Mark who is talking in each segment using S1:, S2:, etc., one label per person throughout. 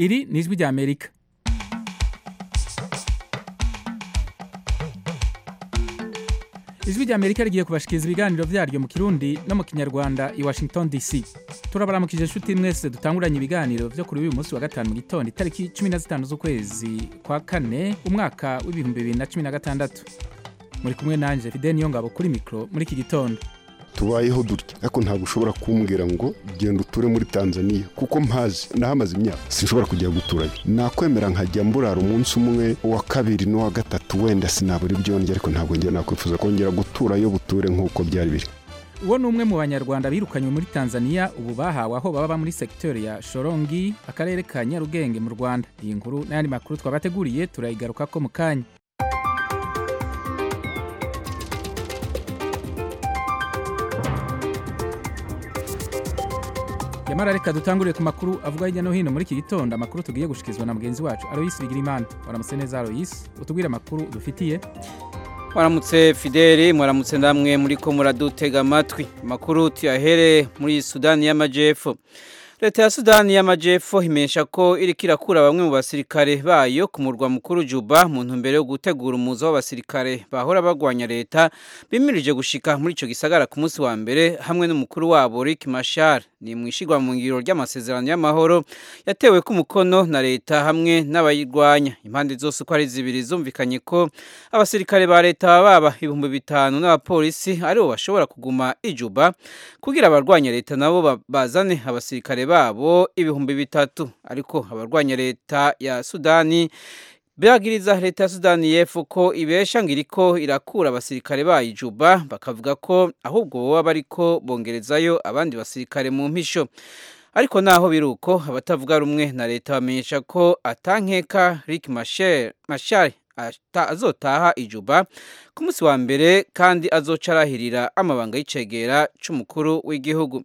S1: iri ni ijwi ry'amerika ijwi ry'amerika rigiye kubashikiriza ibiganiro vyaryo mu kirundi no mu kinyarwanda i washington dc turabaramukije inshuti mwese dutanguranye ibiganiro vyo kuri uyu munsi wa gatanu mu gitondo itariki cumi na zitanu z'ukwezi kwa kane umwaka w'ibihumbi bibiri na cumi na gatandatu muri kumwe nanje fide niyo ngabo kuri mikro muri iki gitondo
S2: tubayeho dutya ariko ntabwo ushobora kumbwira ngo genda uture muri tanzania kuko mpazi nahamaze imyaka sinshobora kujya guturayo nakwemera nkajya mburara umunsi umwe uwa kabiri n'uwa gatatu wenda sinabura ibyo ndya ariko ntabwo njya nakwifuza kongera guturayo buture nk'uko byari biri
S1: uwo ni umwe mu banyarwanda birukanywe muri tanzania ubu bahawe aho baba muri segiteri ya shorongi akarere ka nyarugenge mu rwanda iyi nkuru n'ayandi makuru twabateguriye turayigaruka ko mu kanya yamara reka dutangurire ku makuru avuga hirya no hino muri iki gitondo amakuru tugiye gushikizwa na mugenzi wacu aroyisi bigirimana waramutse neza aroyisi utubwire amakuru dufitiye
S3: mwaramutse fideli mwaramutse namwe muri ko muradutega amatwi amakuru tuyahere muri sudani y'amajyepfo leta ya sudani y'amajyepfo imenyesha ko iriko irakura bamwe mu basirikare bayo ku murwa mukuru juba mu ntumbero yo gutegura umuzo w'abasirikare bahora bagwanya leta bimirije gushika muri ico gisagara ku munsi wa mbere hamwe n'umukuru wabo Rick Machar ni mu ishigwa mu ngiro ry'amasezerano y'amahoro yatewe ku mukono na leta hamwe n'abayirwanya impande zose uko ari zibiri zumvikanye ko abasirikare ba leta baba ibihumbi bitanu n'abapolisi aribo bashobora kuguma ijuba kugira abarwanya leta nabo bazane abasirikare babo ibihumbi bitatu ariko abarwanya leta ya sudani biragiriza leta ya sudani y'epfo ko ibesha ngo iriko irakura abasirikare bayo juba bakavuga ko ahubwo boba bariko bongerezayo abandi basirikare mu mpisho ariko naho biri uko abatavuga rumwe na leta bamenyesha ko atankeka Rick Machar azotaha ijuba ku munsi wa mbere kandi azoca arahirira amabanga y'icegera c'umukuru w'igihugu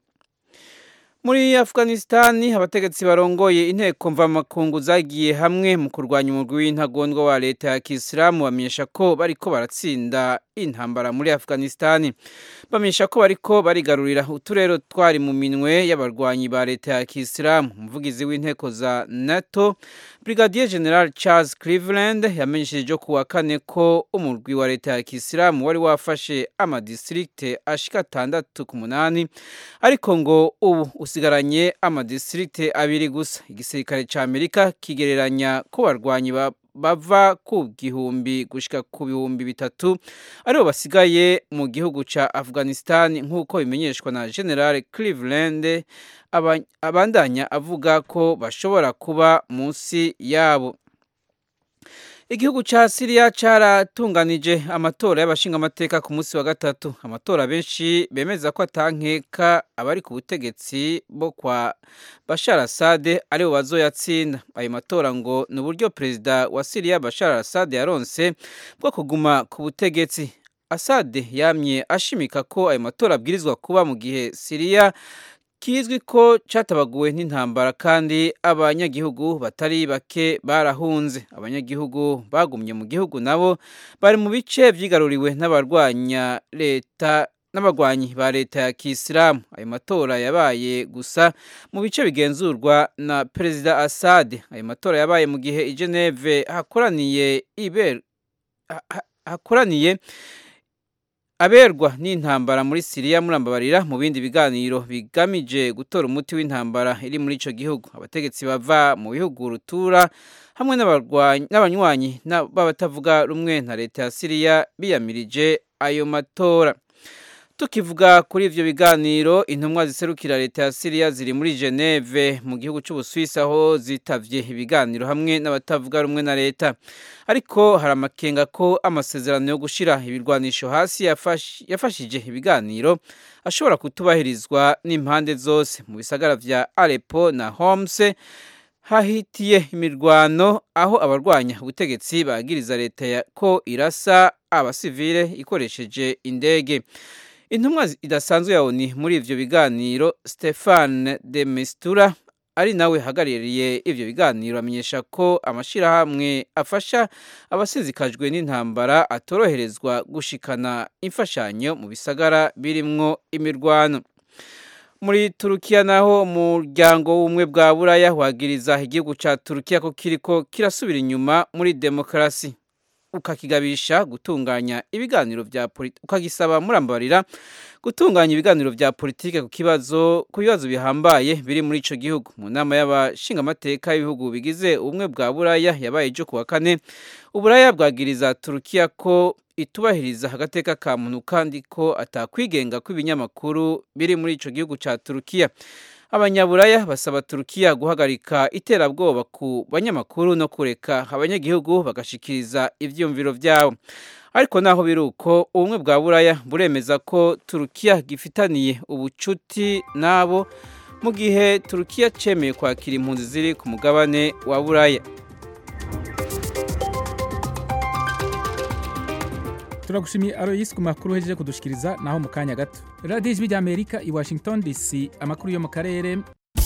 S3: muri afghanistan abategetsi barongoye inteko mvamakungu zagiye hamwe mu kurwanya umurwi w'intagondwa wa leta ya kisilamu bamenyesha ko bariko baratsinda intambara muri afghanistan bamenyesha ko bariko barigarurira uturero twari mu minwe y'abarwanyi ba leta ya kisilamu umuvugizi w'inteko za nato brigadier general charles cleveland yamenyesheje ku wa kane ko umurwi wa leta ya kisilamu wari wafashe amadistrikte ashika atandatu ku munani ariko ngo ubu usigaranye amadistrikte abiri gusa igisirikare ca amerika kigereranya ko barwanyi bava ku gihumbi gushika ku bihumbi bitatu aribo basigaye mu gihugu ca afghanistan nk'uko bimenyeshwa na general cleveland abandanya avuga ko bashobora kuba munsi yabo igihugu ca siriya caratunganije amatora y'abashingamateka ku munsi wa gatatu amatora benshi bemeza ko atankeka abari ku butegetsi bo kwa bashar asade aribo bazoyatsinda ayo matora ngo ni uburyo perezida wa siriya bashar asade yaronse bwo kuguma ku butegetsi asade yamye ashimika ko ayo matora abwirizwa kuba mu gihe siriya kizwi ko catabaguwe n'intambara kandi abanyagihugu batari bake barahunze abanyagihugu bagumye mu gihugu nabo bari mu bice vyigaruriwe n'abarwanya leta n'abagwanyi ba leta ya kisilamu ayo matora yabaye gusa mu bice bigenzurwa na perezida asade ayo matora yabaye mu gihe i geneve hakoraniye iber hakoraniye aberwa n'intambara muri siriya murambabarira mu bindi biganiro bigamije gutora umuti w'intambara iri muri ico gihugu abategetsi bava mu bihugu rutura hamwe n'abanywanyi b'abatavuga rumwe na leta ya siriya biyamirije ayo matora tukivuga kuri ivyo biganiro intumwa ziserukira leta ya siriya ziri muri geneve mu gihugu c'ubuswisi aho zitavye ibiganiro hamwe n'abatavuga rumwe na leta ariko hari amakenga ko amasezerano yo gushira ibirwanisho hasi yafashije ibiganiro ashobora kutubahirizwa n'impande zose mu bisagara vya arepo na homs hahitiye imirwano aho abarwanya ubutegetsi bagiriza leta ko irasa abasivile ikoresheje indege intumwa idasanzwe ya oni muri ivyo biganiro stefan de mistura ari nawe hagarariye ivyo biganiro amenyesha ko amashirahamwe afasha abasizikajwe n'intambara atoroherezwa gushikana imfashanyo mu bisagara birimwo imirwano muri turukiya naho umuryango w'ubumwe bwa buraya wagiriza igihugu cya turukiya ko kiriko kirasubira inyuma muri demokarasi ukakigabisha gutunganya ibiganiro bya politiki ukagisaba murambarira gutunganya ibiganiro bya politiki ku kibazo ku bibazo bihambaye biri muri ico gihugu mu nama y'abashingamateka y'ibihugu bigize ubumwe bwa buraya yabaye ejo kuwa kane uburaya bwagiriza turukiya ko itubahiriza agateka ka muntu kandi ko atakwigenga kw'ibinyamakuru biri muri ico gihugu ca turukiya abanyaburaya basaba turukiya guhagarika iterabwoba ku banyamakuru no kureka abanyagihugu bagashikiriza ivyiyumviro vyabo ariko naho biri uko ubumwe bwa buraya buremeza ko turukiya gifitaniye ubucuti nabo mu gihe turukiya cemeye kwakira impunzi ziri ku mugabane wa buraya
S1: turagushimiye aroyisi ku makuru uhejeje kudushikiriza naho mu kanya gato radiyo ijwi rya amerika i washington dc amakuru yo mu karere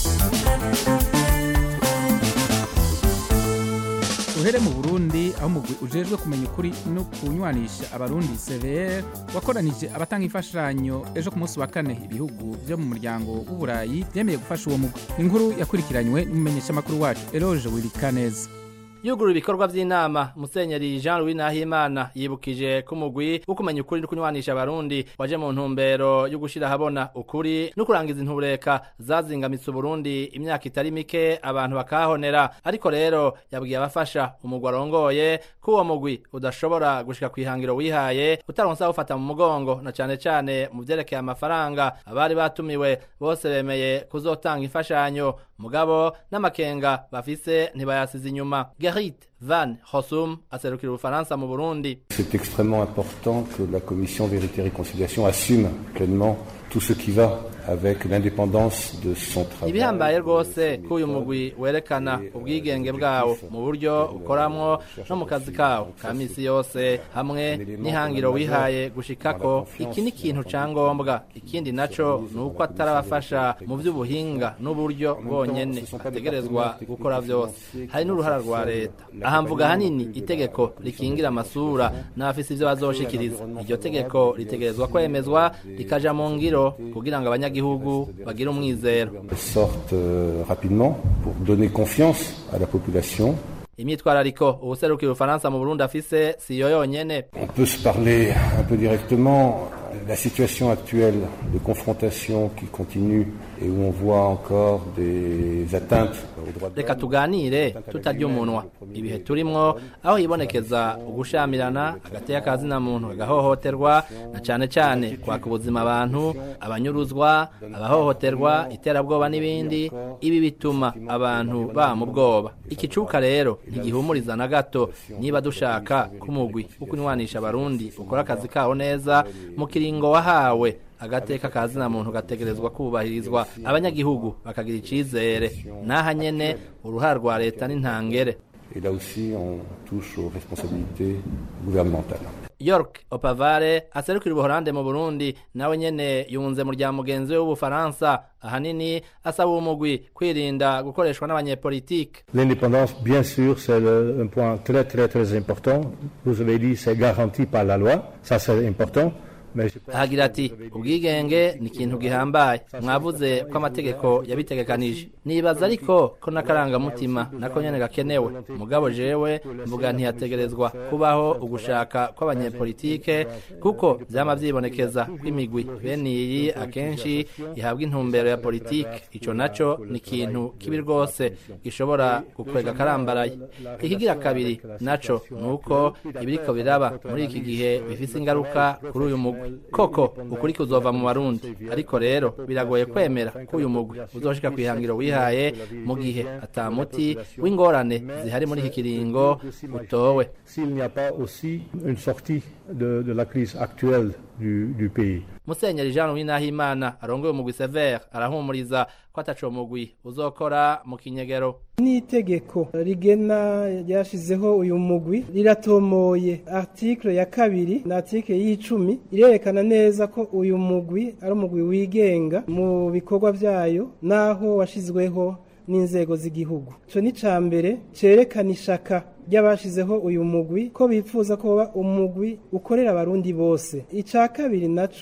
S1: uhere mu burundi aho umugwi ujejwe kumenya ukuri no kunywanisha abarundi cvr wakoranije abatanga imfashanyo ejo ku munsi wa kane ibihugu byo mu muryango w'uburayi byemeye gufasha uwo mugwi inkuru yakurikiranywe n'umumenyeshamakuru wacu eroge wirikaneza
S4: yugurura ibikorwa by'inama musenyeri jean louis nahimana yibukije ko umugwi wo kumenya ukuri no kunywanisha abarundi waje mu ntumbero yo gushyira ahabona ukuri no kurangiza intureka zazingamitse uburundi imyaka itari mike abantu bakahonera ariko rero yabwiye abafasha umugwi arongoye ko uwo mugwi udashobora gushika ku ihangiro wihaye utaronsa awufata mu mugongo na cane cane mu vyerekeye amafaranga abari batumiwe bose bemeye kuzotanga imfashanyo mugabo n'amakenga bafise ntibayasize inyuma Gerrit Van Hossum aserukira ubufaransa mu Burundi
S5: C'est extrêmement important que la commission Vérité et Réconciliation assume pleinement tout ce qui va avec l'indépendance de son travail.
S4: ibihambaye rwose ko uyu mugwi werekana ubwigenge bwawo mu buryo ukoramwo no mu kazi kawo ka misi yose hamwe n'ihangiro wihaye gushikako iki ni ikintu ca ngombwa ikindi naco ni uko atarabafasha mu vy'ubuhinga n'uburyo bwonyene ategerezwa gukora vyose hari n'uruhara rwa leta aha mvuga hanini itegeko rikingira amasura n'abafise ivyo bazoshikiriza iryo tegeko ritegerezwa kwemezwa rikaja mu ngiro kugira ngo abanyagihugu bagire umwizero
S5: sorte euh, rapidement pour donner confiance à la population.
S4: imyitwarariko ubuserukira ubufaransa mu burundi afise siyo yonyene
S5: On peut se parler un peu directement. La situation actuelle de confrontation qui continue et où on voit encore des atteintes aux droits de
S4: reka
S5: l'homme.
S4: tuganire tutarya umunwa ibihe turimwo aho hibonekeza ugushamirana agateka kazina muntu agahohoterwa na cane cane kwaka ubuzima abantu abanyuruzwa abahohoterwa iterabwoba n'ibindi ibi bituma abantu ba mu bwoba ikicuka rero ntigihumuriza na gato niba dushaka ko umugwi wo kunywanisha abarundi ukora akazi kawo neza mu kiringo wahawe agateka kazina muntu gategerezwa kubahirizwa abanyagihugu bakagira icizere naha nyene uruhara rwa leta n'intangere
S5: Et là aussi, on touche aux responsabilités gouvernementales.
S4: york opavare aserukira ubuholande mu burundi nawe nyene yunze mu rya mugenzi we w'ubufaransa ahanini asaba uwo mugwi kwirinda gukoreshwa n'abanyepolitike
S6: L'indépendance, bien sûr, c'est le- un point très très très important. Vous avez dit c'est garanti par la loi, ça c'est important. Mais je pense
S4: ahagira ati ubwigenge ni ikintu gihambaye mwavuze ko amategeko yabitegekanije nibaza ariko ko n'akarangamutima nako nyene gakenewe mugabo jewe mvuga ntiyategerezwa kubaho ugushaka kw'abanyepolitike kuko vyama vyibonekeza ko imigwi bene iyi akenshi ihabwa intumbero ya politike ico naco ni ikintu kibi rwose gishobora gukwega akarambaraye ikigira kabiri naco ni uko ibiriko biraba muri iki gihe bifise ingaruka kuri uyu mugwi koko ukuri kuzova mu barundi ariko rero biragoye kwemera ko uyu mugwi uzoshika ku ihangiro wihaye mu gihe ata muti w'ingorane zihari muri iki kiringo utowe
S6: s'il n'y a pas aussi une sortie de, de la crise actuelle du, du pays.
S4: musenyeri jean louis nahimana arongoye umugwi sever arahumuriza ko ataco mugwi uzokora mu kinyegero
S7: n'itegeko rigena ryashizeho uyu mugwi riratomoye article ya kabiri na article y'icumi irerekana neza ko uyu mugwi ari umugwi wigenga mu bikorwa vyayo naho washizweho n'inzego z'igihugu ico ni ca mbere cerekana ishaka ry'abashizeho uyu mugwi ko bifuza ko woba umugwi ukorera abarundi bose ica kabiri naco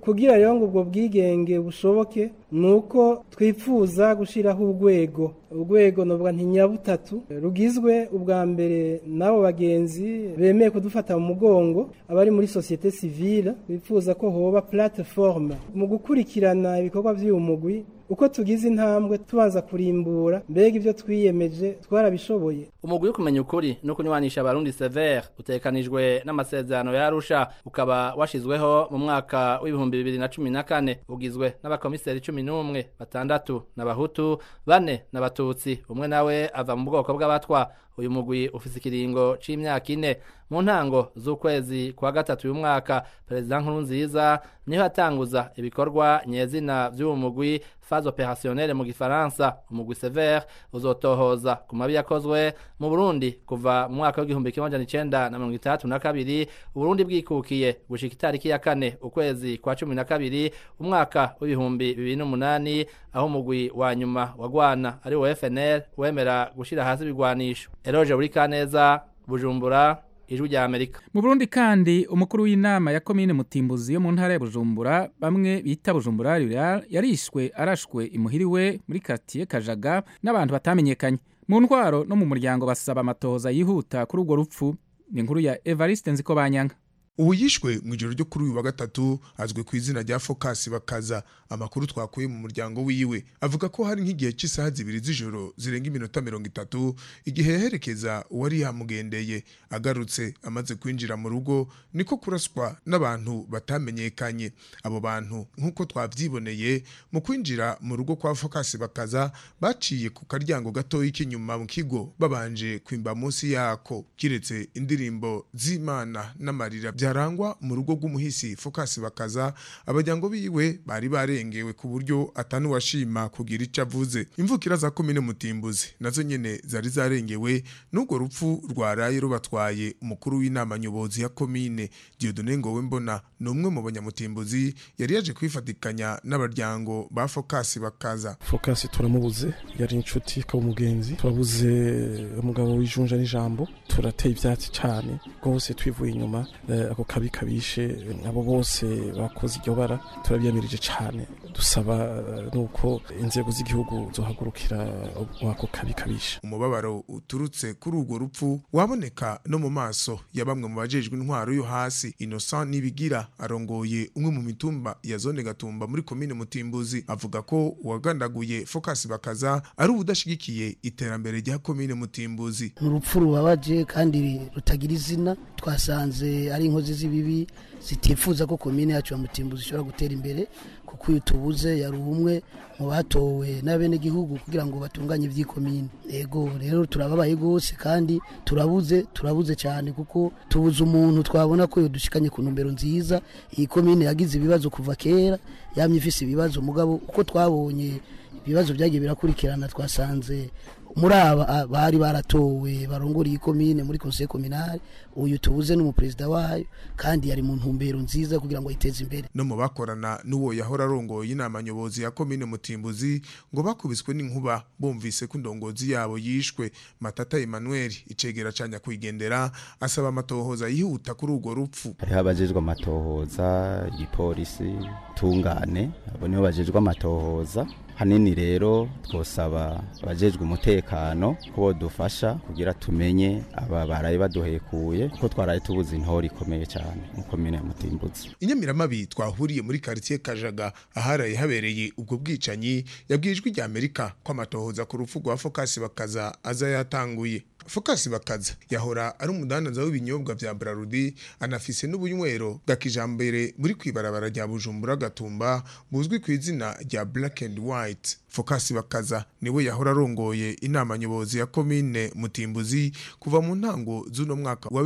S7: kugira rero ngo ubwo bwigenge bushoboke ni uko twifuza gushyiraho urwego urwego nuvuga ntinyabutatu rugizwe ubwa mbere n'abo bagenzi bemeye kudufata mu mugongo abari muri sosiyete sivile bifuza ko hoba platiforme mu gukurikirana ibikorwa by'uyu mugwi uko tugize intambwe tubanza kurimbura mbega ibyo twiyemeje twarabishoboye
S4: umugwi wo kumenya ukuri no kunywanisha abarundi severe utekanijwe n'amasezerano ya arusha ukaba washizweho mu mwaka w'ibihumbi bibiri na cumi na kane ugizwe n'abakomiseri cumi n'umwe batandatu n'abahutu bane n'abatutsi umwe nawe ava mu bwoko bw'abatwa uyu mugwi ufise ikiringo c'imyaka ine mu ntango z'ukwezi kwa gatatu uyu mwaka perezida nkurunziza niho yatanguza ibikorwa nyezina vy'uwo mugwi phase opérationnelle mu gifaransa umugwi severe uzotohoza ku mabi yakozwe mu burundi kuva mu mwaka w'igihumbi kimwe amajana icenda na mirongo itandatu na kabiri uburundi bwikukiye gushika itariki ya kane ukwezi kwa cumi na kabiri umwaka w'ibihumbi bibiri n'umunani aho umugwi wa nyuma wagwana ari wo fnl wemera gushira hasi ibigwanisho eroje buri kaneza bujumbura ijwi rya amerika
S1: mu burundi kandi umukuru w'inama ya komine mutimbuzi yo mu ntara ya bujumbura bamwe bita bujumbura rural yarishwe arashwe imuhiriwe muri katiye kajaga n'abantu batamenyekanye mu ntwaro no mu muryango basaba amatohoza yihuta kuri urwo rupfu ni inkuru ya evariste nziko banyanga
S8: ubu yishwe mu ijoro ryo kuri uyu wa gatatu azwi ku izina rya fokasi bakaza amakuru twakuye mu muryango wiwe avuga ko hari nk'igihe cy'isaha zibiri z'ijoro zirenga iminota mirongo itatu igihe yaherekeza uwari yamugendeye agarutse amaze kwinjira mu rugo niko kuraswa n'abantu batamenyekanye abo bantu nk'uko twabyiboneye mu kwinjira mu rugo kwa fokasi bakaza baciye ku karyango gatoya k'inyuma mu kigo babanje kwimba munsi yako kiretse indirimbo z'imana n'amarira byarangwa mu rugo rw'umuhisi fokasi bakaza abajyango biwe bari barengewe ku buryo atanuwashima kugira icyo avuze imvukira za komine mutimbuzi nazo nyene zari zarengewe n'urwo rupfu rwaraye rubatwaye umukuru w'inama nyobozi ya komine Dieudonne Ngowe mbona ni umwe mu banyamutimbuzi yari yaje kwifatikanya n'abaryango ba fokasi bakaza
S9: fokasi turamubuze yari inshuti ikaba umugenzi turabuze umugabo w'ijunja n'ijambo turateye ibyatsi cyane rwose twivuye inyuma ako kabi kabishe abo bose bakoze iryo bara turabyemirije cyane dusaba nuko inzego z'igihugu zohagurukira ako kabi kabishe
S8: umubabaro uturutse kuri urwo rupfu waboneka no mu maso ya bamwe mu bajejwe intwaro yo hasi Innocent Nibigira arongoye umwe mu mitumba ya zone Gatumba muri komine Mutimbuzi avuga ko uwagandaguye Focus bakaza ari ubudashigikiye iterambere rya komine Mutimbuzi
S10: urupfu rubabaje kandi rutagira izina twasanze ari inkozi z'ibibi zitifuza ko komine yacu ya Mutimbuzi ishobora gutera imbere kuko uyu tubuze yari umwe mu batowe n'abenegihugu kugira ngo batunganye iby'ikomine yego rero turababaye rwose kandi turabuze turabuze cyane kuko tubuze umuntu twabona ko dushikanye ku ntumbero nziza iyi komine yagize ibibazo kuva kera yamye ifise ibibazo mugabo uko twabonye ibibazo byagiye birakurikirana twasanze muri aba bari baratowe barongora iyi komine muri conseil communal uyu tubuze n'umuperezida wayo kandi yari mu ntumbero nziza kugira ngo yiteze imbere
S8: no mu bakorana n'uwo yahora arongoye inama nyobozi ya komine mutimbuzi ngo bakubiswe n'inkuba bumvise ko indongozi yabo yishwe matata Emmanuel icegera ca nyakwigendera asaba amatohoza yihuta kuri urwo rupfu
S11: hariho abajejwe amatohoza igipolisi tungane abo nibo bajejwe amatohoza hanini rero twosaba abajejwe umutekano ko bodufasha kugira tumenye aba baraye baduhekuye kuko twaraye tubuze intore ikomeye cyane mu komine ya Mutimbuzi
S8: inyamiramabi twahuriye muri quartier Kajaga aharaye habereye ubwo bwicanyi yabwijwe rya Amerika ko amatohoza ku rupfu rwa Focus bakaza aza yatanguye Focus bakaza yahora ari umudandaza w'ibinyobwa vya Brarudi anafise n'ubunywero bwa kijambere buri kwibarabara rya Bujumbura Gatumba buzwi ku izina rya Black and White Focus bakaza niwe yahora arongoye inama nyobozi ya komine Mutimbuzi kuva mu ntango z'uno mwaka wa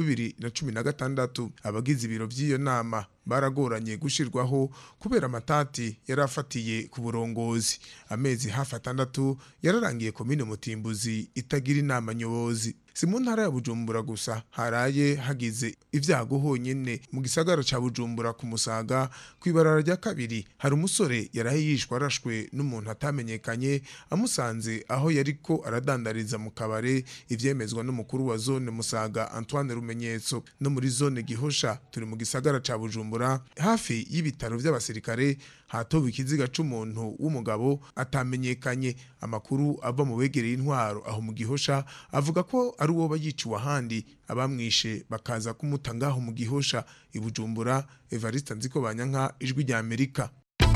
S8: 2016 abagize ibiro by'iyo nama baragoranye gushirwaho kubera amatati yarafatiye ku burongozi amezi hafi atandatu yararangiye komine Mutimbuzi itagira inama nyobozi si mu ntara ya bujumbura gusa haraye hagize ibyago honyine mu gisagara ca bujumbura ku musaga kw'ibarara rya kabiri hari umusore yaraye yishwe arashwe n'umuntu atamenyekanye amusanze aho yariko aradandariza mu kabare ivyemezwa n'umukuru wa zone musaga antoine rumenyetso no muri zone gihosha turi mu gisagara ca bujumbura hafi y'ibitaro vy'abasirikare hatowe ikiziga c'umuntu w'umugabo atamenyekanye amakuru ava mu begereye intwaro aho mu gihosha avuga ko ari uwo yiciwe ahandi abamwishe bakaza kumuta ngaho mu gihosha i bujumbura evariste nziko banyanka ijwi rya amerika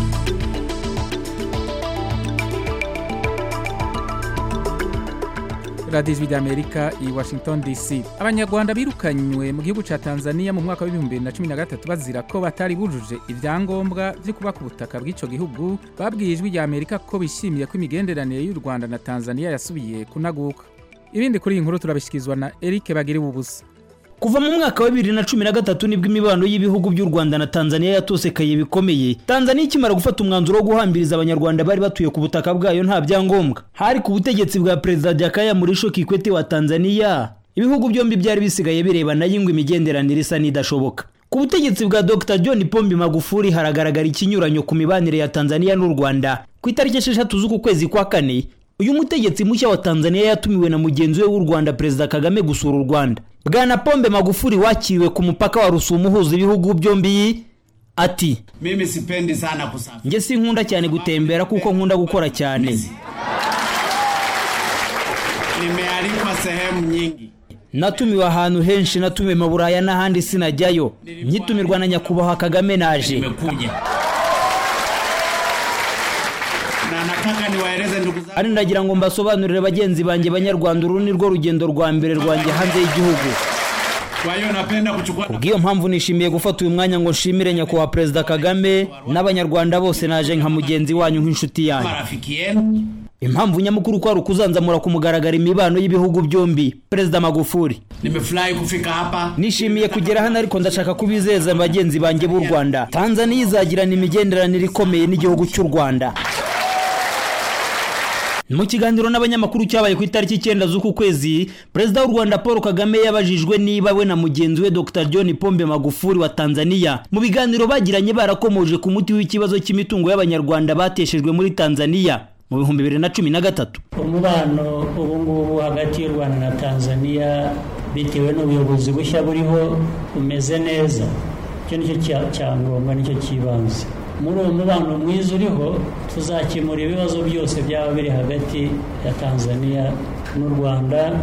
S1: radiyo ijwi ry'amerika i washington dc abanyarwanda birukanywe mu gihugu cya tanzania mu mwaka w'ibihumbi bibiri na cumi na gatatu bazira ko batari bujuje ibyangombwa byo kuba ku butaka bw'icyo gihugu babwiye ijwi ry'amerika ko bishimiye ko imigenderanire y'u rwanda na tanzania yasubiye kunaguka ibindi kuri iyi nkuru turabishyikirizwa na eric bagiriwe ubusa
S12: kuva mu mwaka wa bibiri na cumi na gatatu nibwo imibano y'ibihugu by'u rwanda na tanzania yatosekaye bikomeye tanzania ikimara gufata umwanzuro wo guhambiriza abanyarwanda bari batuye ku butaka bwayo nta byangombwa hari ku butegetsi bwa perezida jakaya murisho kikwete wa tanzania ibihugu byombi byari bisigaye birebana y'ingwa imigenderanire isa n'idashoboka ku butegetsi bwa dr john pombi magufuri haragaragara ikinyuranyo ku mibanire ya tanzania n'u rwanda ku itariki esheshatu z'uku kwezi kwa kane uyu mutegetsi mushya wa tanzania yatumiwe na mugenzi we w'u rwanda perezida kagame gusura u rwanda bwana pombe magufuri wakiriwe ku mupaka wa rusumo uhuza ibihugu byombi ati
S13: mimi sipendi sana kusafiri
S12: njye sinkunda cyane gutembera kuko nkunda gukora cyane
S13: nimealikwa sehemu nyingi
S12: natumiwe ahantu henshi natumiwe mu buraya n'ahandi sinajyayo nyitumirwa na nyakubahwa kagame naje
S13: nimekuja na nataka niwaeleze ndugu zangu
S12: ari ndagira ngo mbasobanurire bagenzi banjye banyarwanda uru ni rwo rugendo rwa mbere rwanjye hanze y'igihugu
S13: kwa hiyo napenda kuchukua
S12: kubw'iyo mpamvu nishimiye gufata uyu mwanya ngo nshimire nyakubahwa perezida kagame n'abanyarwanda bose naje nka mugenzi wanyu nk'inshuti yanyu
S13: marafiki yenu
S12: impamvu nyamukuru ko ari ukuzanzamura ku mugaragaro imibano y'ibihugu byombi perezida magufuri
S13: nimefurahi kufika hapa
S12: nishimiye kugera hano ariko ndashaka kubizeza bagenzi banjye b'u rwanda tanzania izagirana imigenderanire ikomeye n'igihugu cy'u rwanda mu kiganiro n'abanyamakuru cyabaye ku itariki icyenda z'uku kwezi perezida w'u rwanda paul kagame yabajijwe niba we na mugenzi we dr john pombe magufuri wa tanzania mu biganiro bagiranye barakomoje ku muti w'ikibazo cy'imitungo y'abanyarwanda bateshejwe muri tanzania mu bihumbi bibiri na cumi na gatatu
S14: umubano ubu ngubu hagati y'u rwanda na tanzania bitewe n'ubuyobozi bushya buriho umeze neza icyo nicyo cyangombwa nicyo cy'ibanze muri uwo mubano mwiza uriho tuzakemura ibibazo byose byaba biri hagati ya tanzania n'u rwanda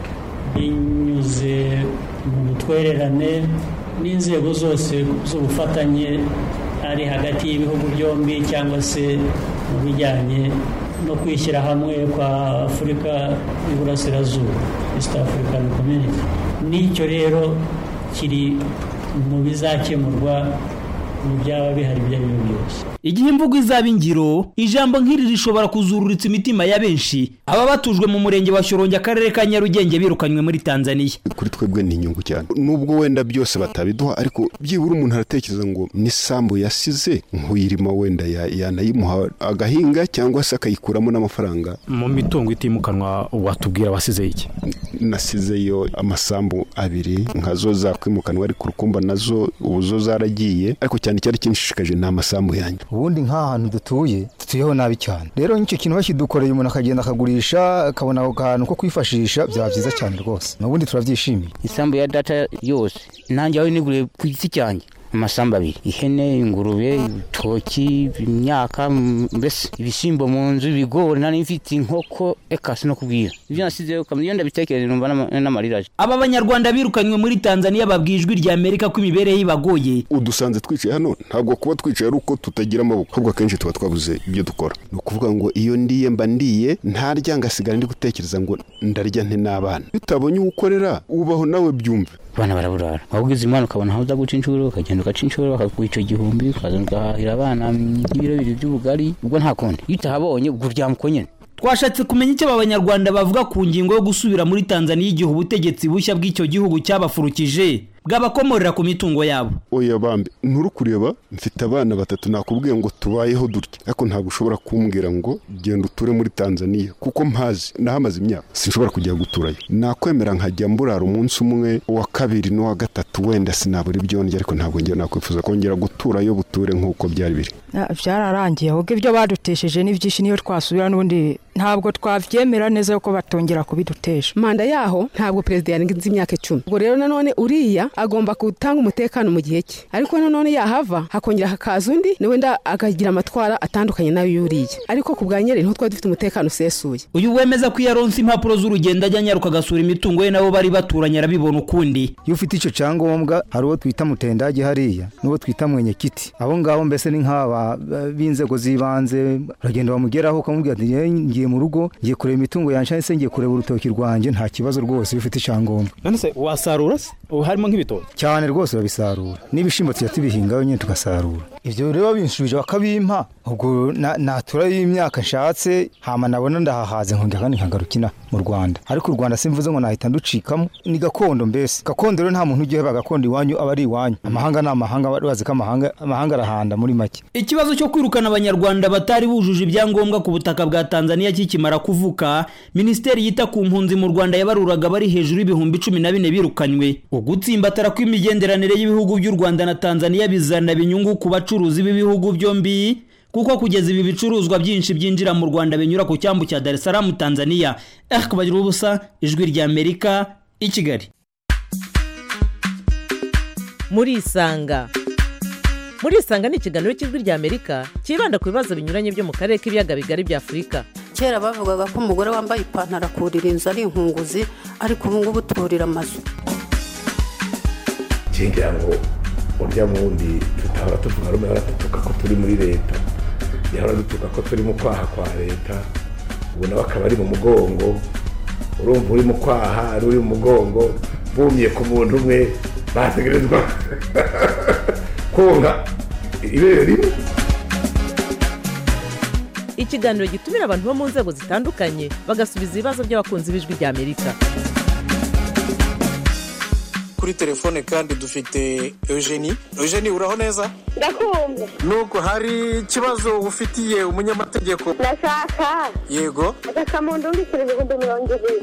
S14: binyuze mu butwererane n'inzego zose z'ubufatanye ari hagati y'ibihugu byombi cyangwa se mu bijyanye no kwishyira hamwe kwa afurika y'iburasirazuba east african community n'icyo rero kiri mu bizakemurwa mu byaba bihari ibyo ari byo byose
S12: igihe imvugo izaba ingiro ijambo nk'iri rishobora kuzururitsa imitima ya benshi aba batujwe mu murenge wa shyorongi akarere ka nyarugenge birukanywe muri tanzania
S2: kuri twebwe ni inyungu cyane nubwo wenda byose batabiduha ariko byibura umuntu aratekereza ngo n'isambu yasize nk'uyirima wenda yanayimuha agahinga cyangwa se akayikuramo n'amafaranga
S15: mu mitungo itimukanwa watubwira wasize iki
S2: nasizeyo amasambu abiri nkazo zakwimukanwa ariko urukumba nazo ubu zo zaragiye ariko cyane cyari kinshishikaje ni amasambu yanjye
S16: ubundi nk'ahantu dutuye dutuyeho nabi cyane rero nk'icyo kintu bakidukoreye umuntu akagenda akagurisha akabona ako kantu ko kwifashisha byaba byiza cyane rwose n'ubundi turabyishimiye
S17: isambu ya data yose nanjye aho niguriye ku giti cyanjye amasambu abiri ihene ingurube ibitoki imyaka mbese ibishyimbo mu nzu ibigori nari mfite inkoko eka sinakubwira ibyo nasizeyo iyo ndabitekereje numva n'amarira aje
S12: aba banyarwanda birukanywe muri tanzania babwiye ijwi rya amerika ko imibereho ibagoye
S2: udusanze twicaye hano ntabwo kuba twicaye ari uko tutagira amaboko ahubwo akenshi tuba twabuze ibyo dukora ni ukuvuga ngo iyo ndiye mba ndiye ntarya ngasigara ndi gutekereza ngo ndarya nte n'abana iyo utabonye uwo ukorera ubaho nawe byumve
S17: abana baraburara waba ugize umwana ukabona aho uza guca inshuro ukagenda ugaca inshuro bakaguha icyo gihumbi ukaza ugahahira abana nk'ibiro bibiri by'ubugari ubwo nta kundi iyo utahabonye ubwo uryama uko nyine
S12: twashatse kumenya icyo aba banyarwanda bavuga ku ngingo yo gusubira muri tanzania igihe ubutegetsi bushya bw'icyo gihugu cyabafurukije bwabakomorera ku mitungo yabo
S2: oya bambe nturi kureba mfite abana batatu nakubwiye ngo tubayeho dutya ariko ntabwo ushobora kumbwira ngo genda uture muri tanzania kuko mpazi nahamaze imyaka sinshobora kujya guturayo nakwemera nkajya mburara umunsi umwe uwa kabiri n'uwa gatatu wenda sinabura ibyo ndya ariko ntabwo ngira nakwifuza kongera guturayo buture nk'uko byari biri
S18: byararangiye ahubwo ibyo badutesheje n'ibyinshi niyo twasubira n'ubundi ntabwo twabyemera neza yuko batongera kubidutesha
S19: manda yaho ntabwo perezida yarengeje imyaka icumi ubwo rero nanone uriya agomba gutanga umutekano mu gihe cye ariko nanone yahava hakongera hakaza undi wenda akagira amatwara atandukanye nayo y'uriya ariko ku bwa nyeri niho twari dufite umutekano usesuye
S12: uyu wemeza ko iyo aronse impapuro z'urugendo ajya anyaruka agasura imitungo ye nabo bari baturanye arabibona ukundi
S16: iyo ufite icyo cyangombwa hari uwo twita mutendage hariya n'uwo twita mwenyekiti abo ngabo mbese ni nk'aba b'inzego z'ibanze uragenda bamugeraho ukamubwira ati ngiye mu rugo ngiye kureba imitungo yanjye se ngiye kureba urutoki rwanjye nta kibazo rwose iyo ufite icyangombwa
S15: none se wasarura se harimo nk'ibitoki
S16: cyane rwose urabisarura n'ibishyimbo tujya tubihingaho nyine tugasarura ibyo rero binshubije bakabimpa ubwo natura y'imyaka nshatse hama nabona ndahahaze nkongera kandi nkagarukina mu rwanda ariko u rwanda simvuze ngo nahita nducikamo ni gakondo mbese gakondo rero nta muntu ujya uheba gakondo iwanyu aba ari iwanyu amahanga ni amahanga bazi ko amahanga arahanda muri make
S12: ikibazo cyo kwirukana abanyarwanda batari bujuje ibyangombwa ku butaka bwa tanzania kikimara kuvuka minisiteri yita ku mpunzi mu rwanda yabaruraga bari hejuru y'ibihumbi cumi na bine birukanywe ugutsimbatara kw'imigenderanire y'ibihugu by'u rwanda na tanzania bizana inyungu ku bacuruzi b'ibihugu byombi kuko kugeza ibi bicuruzwa byinshi byinjira mu rwanda binyura ku cyambu cya dar es salaam tanzania eh kubagira ubusa ijwi rya amerika i kigali
S20: muri isanga muri isanga ni ikiganiro cy'ijwi rya amerika cyibanda ku bibazo binyuranye byo mu karere k'ibiyaga bigari bya afurika
S21: kera bavugaga ko umugore wambaye ipantaro akurira inzu ari inkunguzi ariko ubu ngubu turira amazu
S5: ngira ngo urya wundi tutahora tuvuga rumwe ahora dutuka ko turi muri leta yahora dutuka ko turi mu kwaha kwa leta ubu nawe akaba ari mu mugongo urumva uri mu kwaha ari uri mu mugongo bumye ku muntu umwe bategerezwa konka ibere rimwe
S20: ikiganiro gitumira abantu bo mu nzego zitandukanye bagasubiza ibibazo by'abakunzi b'ijwi rya amerika
S22: kuri telefone kandi dufite eugenie eugenie uraho neza
S23: ndakumva
S22: nuko hari ikibazo ufitiye umunyamategeko
S23: ndashaka
S22: yego
S23: agakamuntu uri ibihumbi mirongo ibiri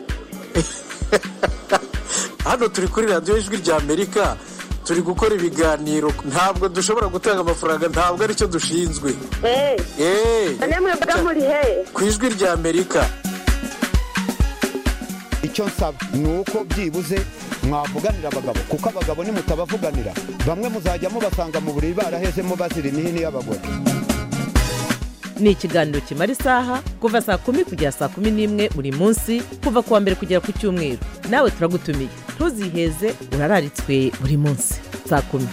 S22: hano turi kuri radiyo ijwi rya amerika turi gukora ibiganiro ntabwo dushobora gutanga amafaranga ntabwo aricyo dushinzwe
S23: eee namwe mba muri he
S22: ku ijwi rya amerika
S24: icyo nsaba ni uko byibuze mwavuganira abagabo kuko abagabo nimutabavuganira bamwe muzajya mubasanga mu buriri barahezemo bazira imihini y'abagore
S20: ni ikiganiro kimara isaha kuva saa kumi kugera saa kumi n'imwe buri munsi kuva ku wa mbere kugera ku cyumweru nawe turagutumiye ntuziheze urararitswe buri munsi saa kumi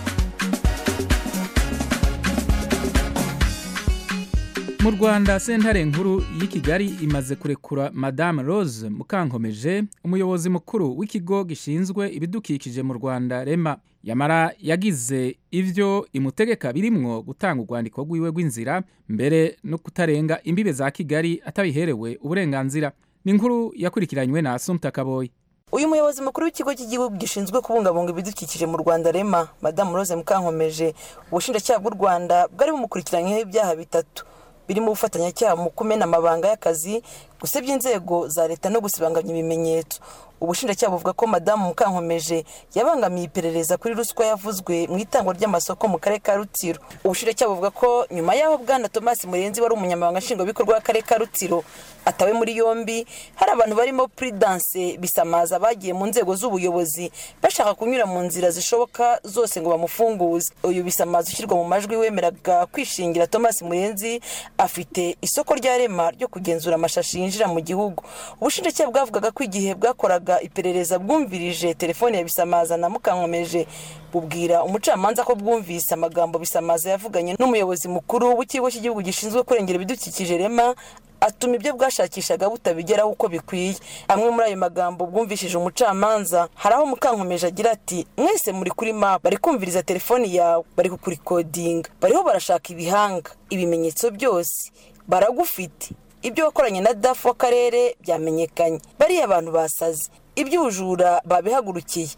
S1: mu rwanda sentare nkuru y'i kigali imaze kurekura madame rose mukankomeje umuyobozi mukuru w'ikigo gishinzwe ibidukikije mu rwanda rema yamara yagize ibyo imutegeka birimwo gutanga urwandiko rw'iwe rw'inzira mbere no kutarenga imbibe za kigali atabiherewe uburenganzira ni inkuru yakurikiranywe na asumta kaboyi
S25: uyu muyobozi mukuru w'ikigo cy'igihugu gishinzwe kubungabunga ibidukikije mu rwanda rema madamu rose mukankomeje ubushinjacyaha bw'u rwanda bwari bumukurikiranyeho ibyaha bitatu birimo ubufatanyacyaha mu kumena amabanga y'akazi gusebya inzego za leta no gusibanganya ibimenyetso ubushinjacyaha buvuga ko madamu mukankomeje yabangamiye iperereza kuri ruswa yavuzwe mu itangwa ry'amasoko mu karere ka rutsiro ubushinjacyaha buvuga ko nyuma y'aho bwana thomas murenzi wari umunyamabanga nshingwabikorwa w'akarere ka rutsiro atawe muri yombi hari abantu barimo prudence bisamaza bagiye mu nzego z'ubuyobozi bashaka kunyura mu nzira zishoboka zose ngo bamufunguze uyu bisamaza ushyirwa mu majwi wemeraga kwishingira thomas murenzi afite isoko rya rema ryo kugenzura amashashi yinjira mu gihugu ubushinjacyaha bwavugaga ko igihe bwakoraga iperereza bwumvirije telefone ya bisamaza na mukankomeje bubwira umucamanza ko bwumvise amagambo bisamaza yavuganye n'umuyobozi mukuru w'ikigo cy'igihugu gishinzwe kurengera ibidukikije rema atuma ibyo bwashakishaga butabigeraho uko bikwiye amwe muri ayo magambo bwumvishije umucamanza hari aho mukankomeje agira ati mwese muri kuri map bari kumviriza telefoni yawe bari kukurikodinga bariho barashaka ibihanga ibimenyetso byose baragufite ibyo wakoranye na dafu w'akarere byamenyekanye bariya abantu basaze iby'ubujura babihagurukiye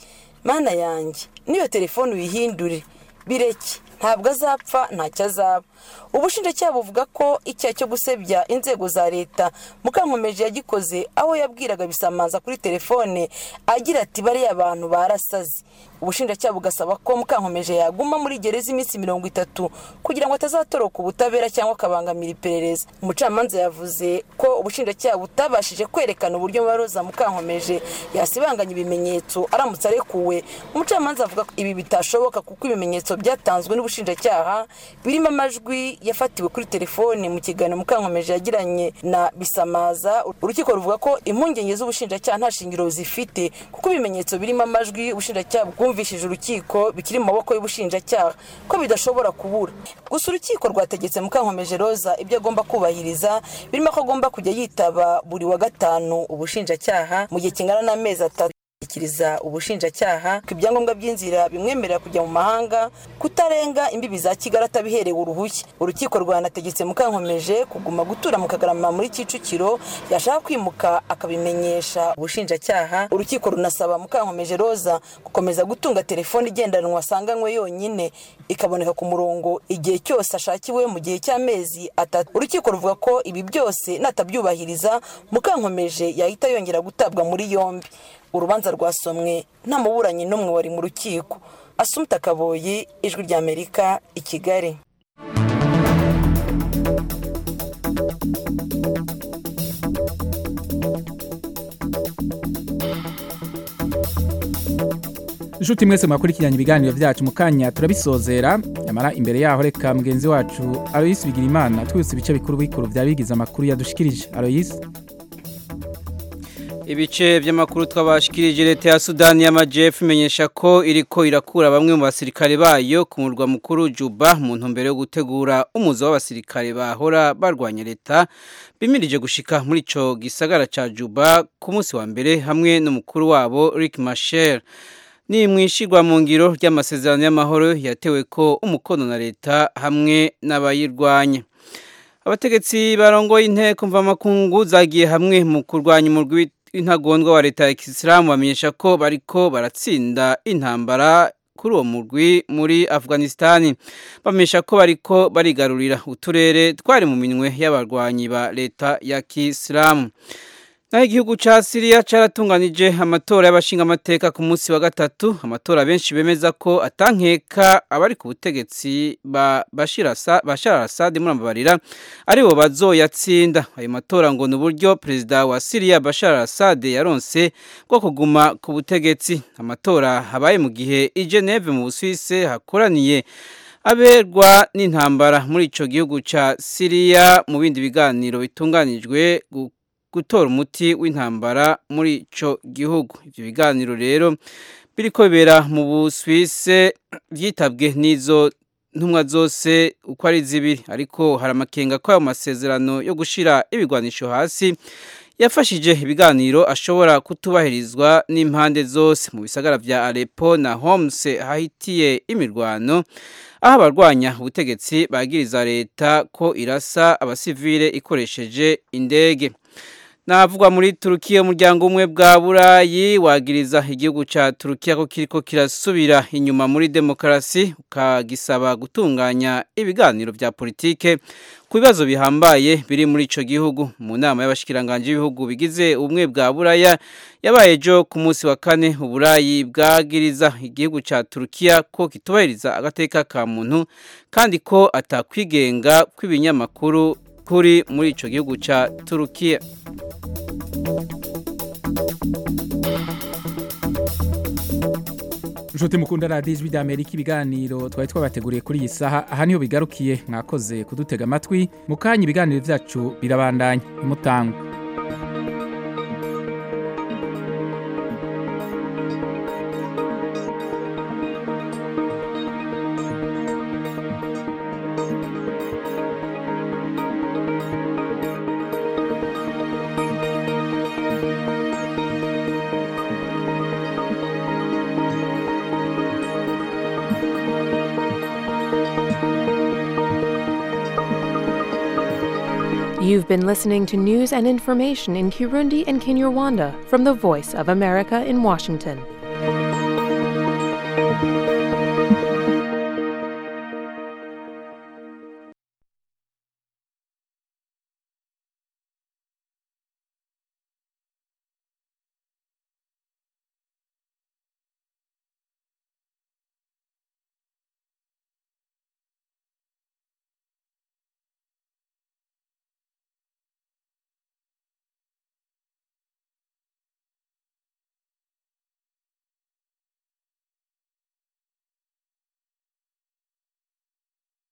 S25: mana yanjye n'iyo telefone uyihindure bireke ntabwo azapfa ntacyo azaba ubushinjacyaha buvuga ko icyaha cyo gusebya inzego za leta mukankomeje yagikoze aho yabwiraga bisamanza kuri telefone agira ati bariya abantu barasaze ubushinjacyaha bugasaba ko mukankomeje yaguma muri gereza iminsi mirongo itatu kugira ngo atazatoroka ubutabera cyangwa akabangamira iperereza umucamanza yavuze ko ubushinjacyaha butabashije kwerekana uburyo maroza mukankomeje yasibanganya ibimenyetso aramutse arekuwe umucamanza avuga ko ibi bitashoboka kuko ibimenyetso byatanzwe n'ubushinjacyaha birimo amajwi yafatiwe kuri telefoni mu kiganiro mukankomeje yagiranye na bisamaza urukiko ruvuga ko impungenge z'ubushinjacyaha nta shingiro zifite kuko ibimenyetso birimo amajwi ubushinjacyaha bwumvishije urukiko bikiri mu maboko y'ubushinjacyaha ko bidashobora kubura gusa urukiko rwategetse mukankomeje roza ibyo agomba kubahiriza birimo ko agomba kujya yitaba buri wa gatanu ubushinjacyaha mu gihe kingana n'amezi atatu gushyikiriza ubushinjacyaha ko ibyangombwa by'inzira bimwemerera kujya mu mahanga kutarenga imbibi za kigali atabiherewe uruhushya urukiko rwanategetse mukankomeje kuguma gutura mu kagarama muri kicukiro yashaka kwimuka akabimenyesha ubushinjacyaha urukiko runasaba mukankomeje roza gukomeza gutunga telefone igendanwa asanganywe yonyine ikaboneka ku murongo igihe cyose ashakiwe mu gihe cy'amezi atatu urukiko ruvuga ko ibi byose natabyubahiriza mukankomeje yahita yongera gutabwa muri yombi urubanza rwasomwe nta muburanyi n'umwe wari mu rukiko asumta kaboyi ijwi ry'amerika i kigali
S1: inshuti mwese mwakurikiranye ibiganiro byacu mu kanya turabisozera nyamara imbere yaho reka mugenzi wacu aloyisi bigira imana twese ibice bikuru bikuru byaba bigize amakuru yadushikirije aloyisi
S3: ibice by'amakuru twabashikirije leta ya sudani y'amajyepfo imenyesha ko iriko irakura bamwe mu basirikare bayo ku murwa mukuru juba mu ntumbero yo gutegura umuzo w'abasirikare bahora barwanya leta bimirije gushika muri ico gisagara ca juba ku munsi wa mbere hamwe n'umukuru wabo rick mashel ni mwishigwa mu ngiro ry'amasezerano y'amahoro yatewe ko umukono na leta hamwe n'abayirwanya abategetsi barongoye inteko mvamakungu zagiye hamwe mu kurwanya umurwi intagondwa wa leta ya kisilamu bamenyesha ko bariko baratsinda intambara kuri uwo murwi muri afghanistan bamenyesha ko bariko barigarurira uturere twari mu minwe y'abarwanyi ba leta ya kisilamu naho igihugu ca siriya caratunganije amatora y'abashingamateka ku munsi wa gatatu amatora benshi bemeza ko atankeka abari ku butegetsi ba bashar al-assad murambabarira aribo bazoyatsinda ayo matora ngo ni uburyo perezida wa siriya bashar al-assad yaronse bwo kuguma ku butegetsi amatora habaye mu gihe i geneve mu busuwise hakoraniye aberwa n'intambara muri ico gihugu ca siriya mu bindi biganiro bitunganijwe gutora umuti w'intambara muri ico gihugu ivyo biganiro rero biriko bibera mu Busuwise byitabwe n'izo ntumwa zose uko ari zibiri ariko hari amakenga ko ayo masezerano yo gushira ibigwanisho hasi yafashije ibiganiro ashobora kutubahirizwa n'impande zose mu bisagara vya Aleppo na Homs hahitiye imirwano aho abarwanya ubutegetsi bagiriza leta ko irasa abasivile ikoresheje indege navugwa muri turukiya umuryango umwe bwa burayi wagiriza igihugu cya turukiya ko kiriko kirasubira inyuma muri demokarasi ukagisaba gutunganya ibiganiro bya politike ku bibazo bihambaye biri muri ico gihugu mu nama y'abashikiranganje b'ibihugu bigize ubumwe bwa buraya yabaye ejo ku munsi wa kane uburayi bwagiriza igihugu cya turukiya ko kitubahiriza agateka ka muntu kandi ko atakwigenga kw'ibinyamakuru kuri muri ico gihugu cya turukiya
S1: inshuti mukunda radiyo ijwi ry'amerika ibiganiro twari twabateguriye kuri iyi saha aha niho bigarukiye mwakoze kudutega amatwi mu kanya ibiganiro byacu birabandanya imutangwa
S4: You've been listening to news and information in Kirundi and Kinyarwanda from the Voice of America in Washington.